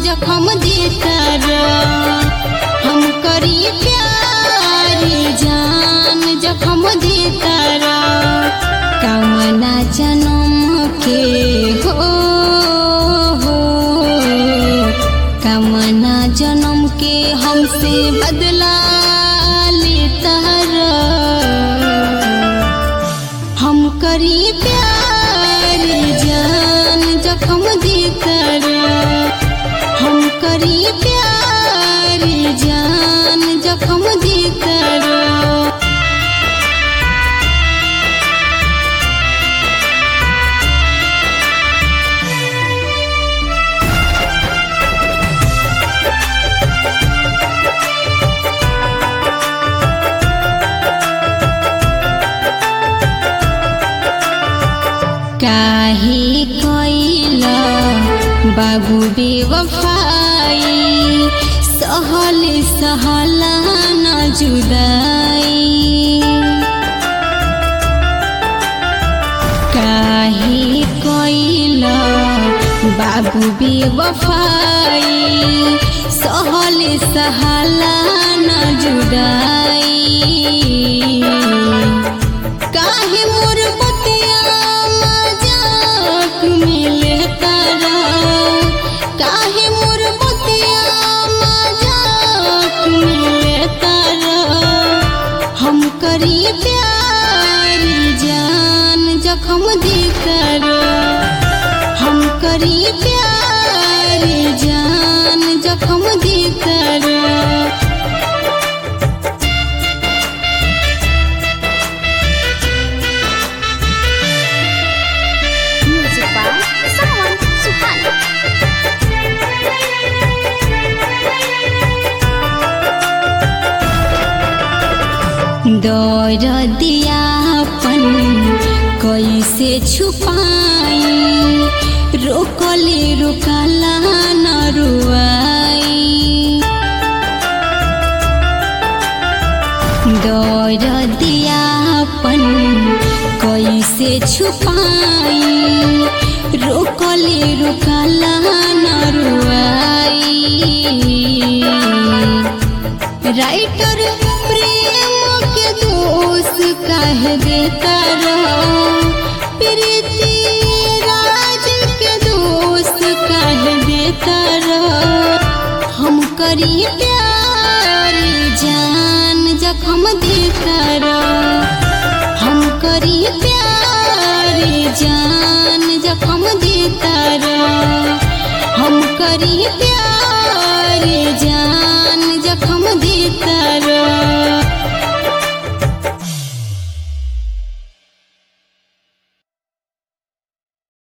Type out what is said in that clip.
जखम देकर हम करी प्यार जान जखम देकर कमना जन्म के हो हो कमना जन्म के हमसे बदला लेता हम करी प्यार जान जखम देकर हम करी प्यार जान जखम देकर काहे कैला बाबू बेवफाई सहल सहला न जुदाई काहे कैला बाबू बेवफाई सहल सहला न जुदाई काहे मोर बतिया मजाक में लेता काहे मोर बतिया मजाक में लेता हम करी प्यार जान जखम देकर हम करी प्यार जान जखम देकर Music by Sawan Suhana. दौर दियापन कैसे छुपाई रोकले रोकला न रुआई दौर दियापन कैसे छुपाई रोकले रोकला न रुआई राइटर प्रेम के दोष कह देता रहो प्रीति राज के दोष कह देता रहो हम करी प्यार जान जखम देता रहो हम करी प्यार जान जखम देता रहो हम करी प्यार